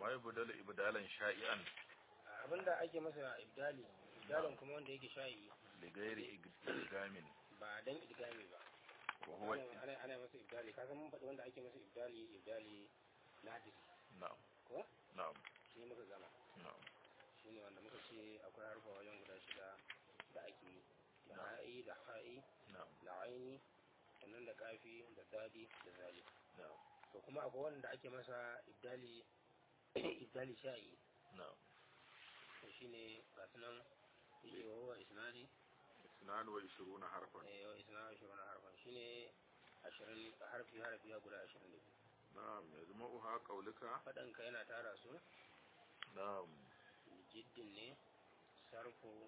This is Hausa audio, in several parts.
ma yubdalu ibdalan sha'ian abinda ake masa ibdali ibdalin kuma wanda yake shayi li ghairi idgamin ba dan idgami ba wa huwa ana ana masa ibdali kasan mun faɗi wanda ake masa ibdali ibdali nadiri na'am ko na'am shi muka gama na'am shine wanda muka ce akwai harfa wajen guda shida da ake yi da ha'i da ha'i na'am da aini sannan da kafi da dadi da zali na'am to kuma akwai wanda ake masa ibdali ibdali sha'i na'am to shine ga sunan yake wa huwa isnani isnan wa ishruna harfan eh wa isna ashirin harfan shine ashirin harfi harfi ya guda ashirin da biyu na'am yazma'uha qawluka faɗanka yana tara su na'am jiddin ne sarfu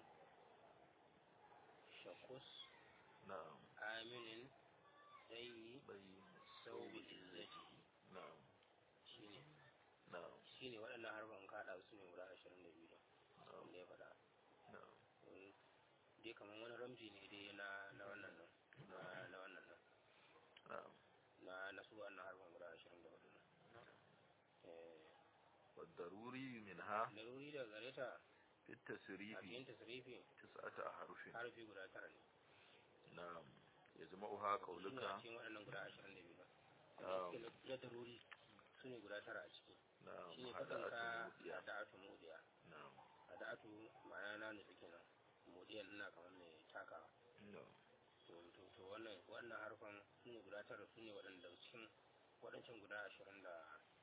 shakus na'am aminin zai bayyin saubi izzati na'am shine na'am shine waɗannan harfan kaɗa su ne guda ashirin da biyu na'am wanda ya faɗa na'am Eh, dai kamar wani ramji ne dai na na wannan nan na na wannan nan na'am na na su wannan harfan guda ashirin da hudu nan eh والضروري منها laruri da gare ta في a التسريف cikin tasrifi تسعة أحرف harfi guda tara ne نعم يجمعها suna قولك cikin waɗannan guda ashirin da biyu نعم ba na daruri su ne guda tara a ciki نعم shi ne faɗin ka هدأت a موديا da'atu mudiya نعم a da'atu ma'ana na nutsu kenan mudiyan ina kamar mai takawa نعم to to to wannan wannan harfan su ne guda tara su ne waɗanda cikin waɗancan guda ashirin da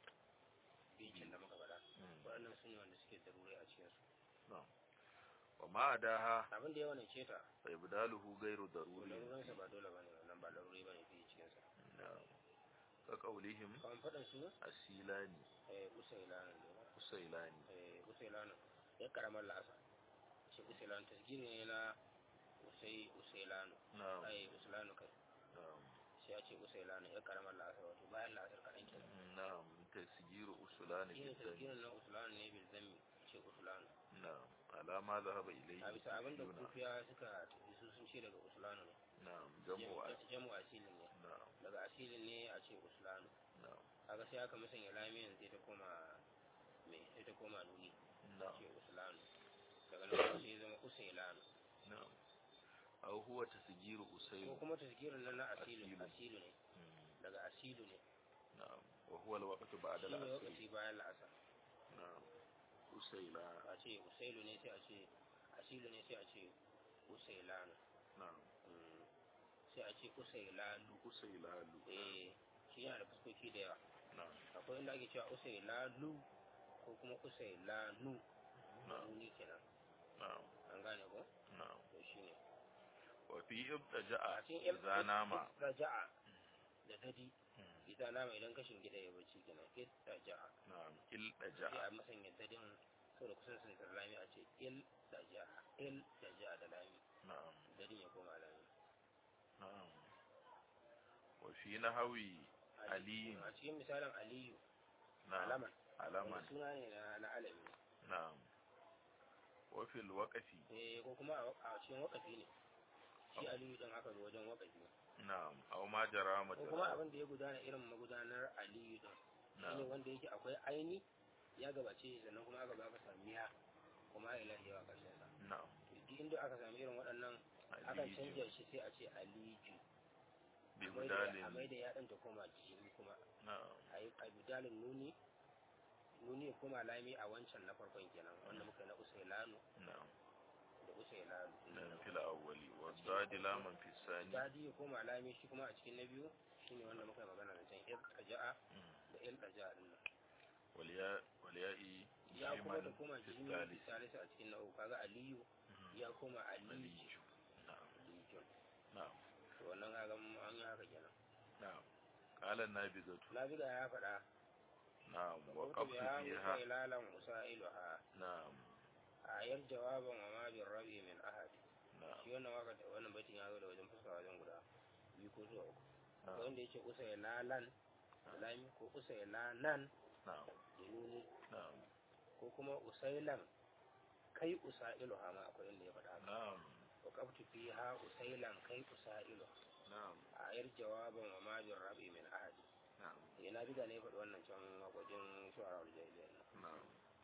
biyu da muka faɗa مم. waɗannan su ne wanda suke daruri a cikinsu نعم وما أداها abin da ya wani ce ta فإبداله غير to ضروري larurinsa ba dole ba ne wannan ba laruri ba ne fiye cikinsa نعم كقولهم kamar faɗin su السيلاني eh usailanin ne السيلاني eh usailanin ya karamar lasa shi usailanin tasgiri ne na usai usailanu نعم ai usailanu kai نعم sai a ce usailanu ya karamar lasa wato bayan lasar kaɗan kenan نعم تسجير أسلان shi ne جدا tasgirin na usulanu ne bil zammi ce usulanu نعم على ما ذهب إليه a bisa abin da الكوفيون. kufiya suka tafi su sun ce daga usulanu ne نعم جمع أس- jamu asilin ne نعم daga asilin ne a ce usulanu نعم kaga sai aka musanya lamiyan sai ta koma me sai ta koma nuni نعم ce usulanu daga nan kuma sai ya zama usailanu نعم أو هو تسجير ko أسيل kuma tasgirin nan na asilu Asilu. asilu ne مم. daga asilu ne نعم وهو الوقت بعد shi ne العصر lokaci bayan la'asar نعم أسيلا a ce usailu ne sai a ce asilu ne sai a ce usailanu نعم Mm. sai a ce usailalu أسيلال eh shi yana da fuskoki da yawa نعم akwai inda ake cewa usailalu ko kuma usailanu نعم nuni kenan نعم an gane ko نعم to shine وفي a ابتجاء cikin إذا نام raja'a da dadi مم. idan nama idan kashin gida ya bacci kenan raja'a نعم sai التجاء a masanya dadin saboda kusan sun da lami a ce il raja'a il raja'a da lami نعم dadin ya koma lami نعم وفي نحوي علي a cikin misalin aliyu نعم alaman علما wani suna ne na na alami نعم وفي الوقف eh ko kuma a a cikin wakafi ne shi aliyu din aka zo wajen wakafi نعم أو ما جرى ko kuma مجرى abin da ya gudana irin magudanar aliyu din shine نعم wanda yake akwai aini ya gabace sannan kuma aka baka samiya kuma ila yawa karshen sa نعم to duk inda aka sami irin waɗannan akan علي canja shi sai a ce aliju a ببدال mai da yaɗin ta koma jini kuma نعم a yi a budalin nuni nuni ya koma lami a wancan na farkon kenan wanda muka yi na usailanu نعم da usailanu نعم في الأول والضاد لاما في الثاني dadi ya koma lami shi kuma a cikin na biyu shine wanda muka yi magana da can il ɗaja'a مم. da il ɗaja'a din nan والياء والياء ya kuma da جيما koma في jini الثالث salisa a cikin na uku kaga aliyu مم. ya koma علي aliju نعم alijun نعم to wannan kaga mun- an yi haka kenan نعم قال النابغة nabiga ya faɗa نعم وقفت وقفت بها فيها مسائلالا مسائلها نعم ayar jawaban wa ma bin rabi min ahad نعم shi wannan waka da wannan baitin ya zo da wajen fuska wajen guda biyu ko zuwa uku akwai نعم wanda yake usai lalan da lami ko usai lanan نعم da nuni نعم ko kuma usailan kai usailu ha ma akwai inda ya faɗa haka نعم wa qabtu fiha usailan kai usailu نعم ayar jawaban wa ma bin rabi min ahad نعم eh na biga ne ya faɗi wannan can wajen shu'ara wal jahiliya نعم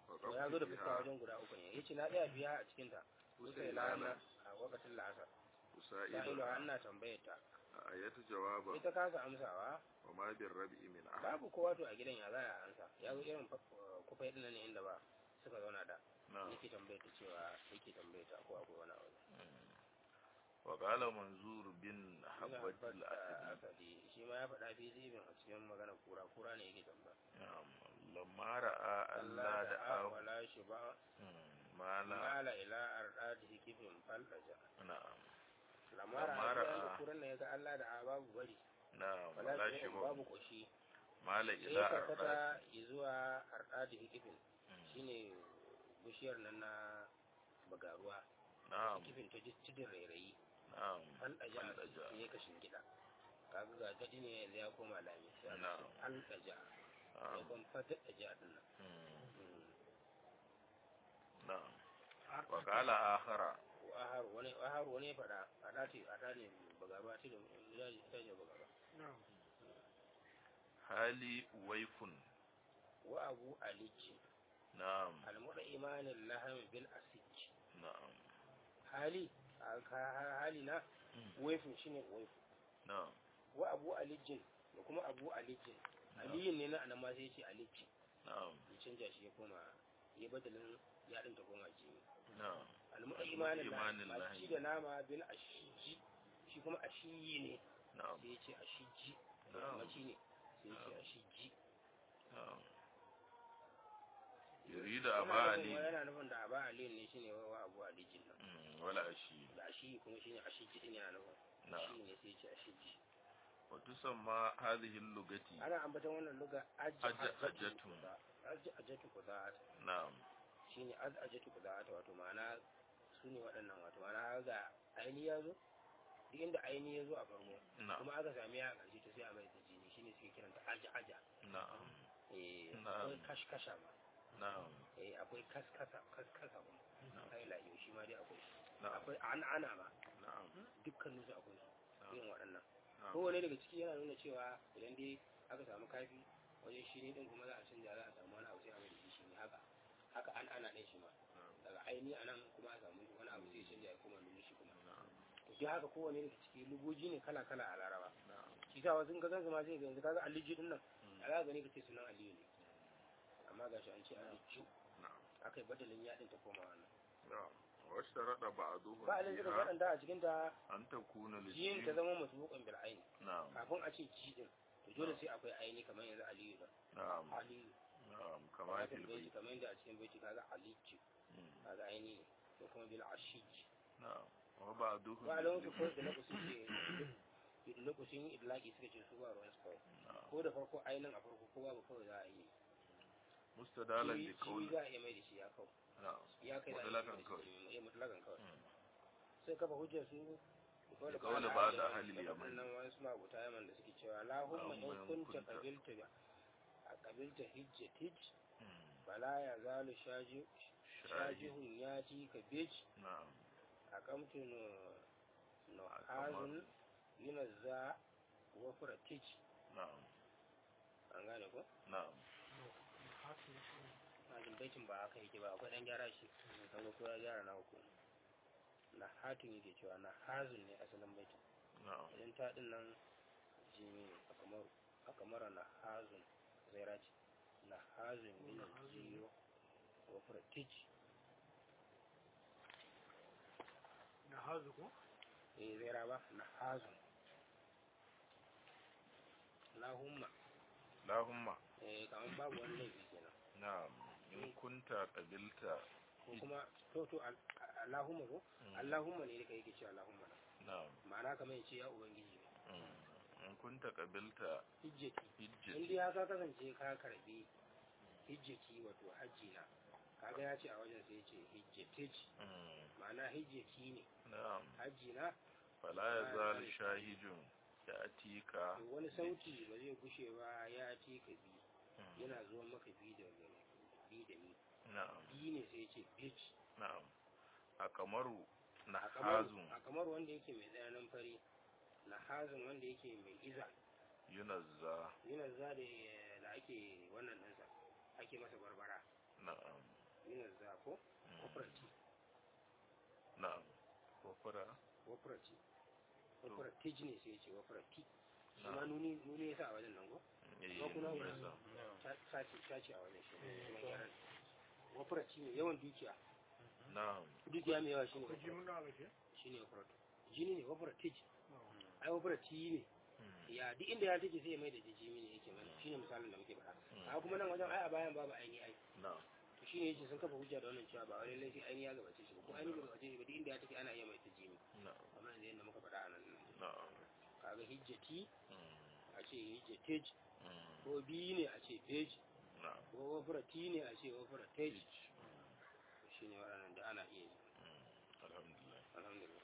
to ya zo da fuska wajen guda uku ne yace na tsaya biya a cikin ta sai lana a lokacin la'asar sa'ilu ana tambayar ta a ayatu jawaba ita kasa amsawa wa ma bir rabi min ahad babu kowa to a gidan ya za a ansa ya zo irin kufai din ne inda ba suka zauna da na'am yake tambayar ta cewa yake tambayar ta ko akwai wani abu wa qala manzur bin habbat al asadi asadi shi ma ya faɗa fi zibin a cikin magana kura kura ne yake tambaya na'am lamma ra'a Allah da a aw wala shi ba mala mala ila ardadi kifin faldaja na'am lamara Lamara a a- kuran ne ya ga Allah da a babu bari na'am wala wala shi shi ba babu koshi mala sai ila ya arda karkata zuwa ardadi kifin shine bishiyar nan na bagaruwa na'am kifin ta ji tudun rairayi na'am faldaja Faldaja. sai ya kashin gida kaga ga daɗi ne yanzu ya koma lami sai aka Na'am. ce faldaja ya na'am kuma fadaja din nan Mm, Mm. na'am wa qala akhara ahar wani ahar wani ya faɗa faɗa ce faɗa ne bagaruwa ce da ita ce bagaruwa hali waifun wa abu aliki na'am almuda imanin laham bil asij na'am hali a ka- hali na waifin shine waifu na'am wa abu alijin da kuma abu alijin aliyin ne na anan ma sai ce aliji na'am ya canja shi ya koma ya badalin yaɗin ta koma jini na'am almuda Almuda imanin imanin laham laham. masu ci da nama bil ashiji shi kuma ashiyi ne na'am sai ya ce ashiji Na'am. maci ne sai ya ce ashiji na'am yurida Yana aba nufin- ali yana nufin da aba aliyin ne shine wa abu alijin nan Mm, wala ashi da ashi kuma shine ashiji din yana nufin na'am shi ne sai ya ce ashiji wa tusamma hadhihi al-lugati ana ambaton wannan luga Ajja- ajjatun. ajjatu kuda'at na'am shine az ajjatu kuda'at wato ma'ana su ne waɗannan wato ma'ana ga aini ya zo duk inda aini ya zo a farko na'am kuma aka sami ya a ƙarshe to sai a mai da jini shine suke kiranta aja aja na'am eh Na'am. akwai kashkasha ma na'am eh akwai kaskasa kaskasa kuma na'am kai layo shi ma dai akwai shi na'am akwai an'ana ma na'am dukkanin su akwai su na'am irin waɗannan na'am kowane daga ciki yana nuna cewa idan dai aka samu kafi wajen shi ne din kuma za a canja za a samu wani abu sai a mai da shi ne haka haka an ana ɗin shi ma daga aini a nan kuma a samu wani abu sai ya canja ya koma nuna shi kuma na'am to dai haka kowane daga ciki lugoji ne kala kala a laraba na'am shi sa wasu in ka gansu ma sai ga yanzu kaga aliji din nan Mm. a za ka gani ka ce sunan aliyu ne amma ga shi an ce aliju na'am aka yi badalin yaɗin ta koma wannan na'am wa shtarada ba'duhum ba alin suka fiha waɗanda a cikin ta an takuna jiyin ta lijin zama masbuqan bil aini na'am kafin a ce ji din to dole sai akwai aini kamar yanzu aliyu da na'am aliyu na'am kama kamar fil baiti bayt kamar yadda a cikin baiti kaga aliju Mm, kaga aini ne ko kuma bil ashij na'am wa ba'duhum ba alon su lijin. ko da lokaci ce da lokacin idlaki suka ce su ba ruwan su kawai na'am ko da farko ainin a farko ko babu kawai za a yi mustadalan Jibi- li jibi qawli za a iya mai da shi ya kawai na'am ya kai da Mutlakan kawai. ya mutlakan kawai Mm, sai kafa hujjar su Da kawai ba da ahli yaman yaman. nan wani suna abuta yaman da suke cewa lahumma in Allahumma in kunta kunta- qabilta a qabilta hijjat hijj mm, fala ya zalu shaji shahi shajihun yati ka bij na'am aqamtu no no Aqama. hazun yunazza wa furatij na'am an gane ko na'am na jin baitin ba haka yake ba akwai dan gyara shi kan ga ko ya gyara na uku na hatin yake cewa na hazun ne asalin baitin na'am idan ta din nan jimi ne a kamar a kamar na hazun zaira ce na hazun min jiyo wa furatij na hazu ko eh zaira ba na hazun lahumma lahumma eh kamar babu wani laifi kenan na'am in kunta qabilta ko kuma to to al- allahumma ko Mm, allahumma ne da yake cewa allahumma na'am ma'ana kamar yace ya ubangiji ne mm, in kunta qabilta hijjati in hijjati dai haka kasance ka karbi hijjati wato hajji na kaga ya ce a wajen sai ya ce hijjatij Mm, ma'ana hijjati ne na'am hajji na fala yazal shahijun ya'tika to wani sauti ba zai gushe ba ya ce ka bi Mm, yana zuwa maka bi da bi da ni na'am bi ne sai ya ce bitch na'am a kamaru na a kamar hazun a kamar wanda yake mai tsananin fari na hazin wanda yake mai iza yunazza yana za da da ake wannan ɗinsa ake masa barbara na'am minar za ko operati na'am kofara operati operati ne sai ya ce operati shi ma nuni nuni ya sa a wajen nan ko eh Ba kuna nuna wurin. sa. ta ce ta ce a wajen shi kuma gyaran operati ne yawan dukiya na'am dukiya mai yawa shine ko ji muna ga ke shine operati jini ne operati ai operati ne Mm. ya duk inda ya take sai ya mai da jijimi ne yake mana shine misalin da muke faɗa a kuma nan wajen ai a bayan babu aini ai na'am to shine yace sun kafa hujja da wannan cewa ba wani laifi aini ya gabace shi ba ko aini bai gabace shi ba duk inda ya take ana iya mai ta jimi na'am kamar yanzu yadda muka faɗa a nan na'am kaga hijjati Mm. a ce hijjatage Mm. ko biyu ne a ce page na'am ko operati ne a ce operatage shine waɗannan da ana iya yi Mm. alhamdulillah alhamdulillah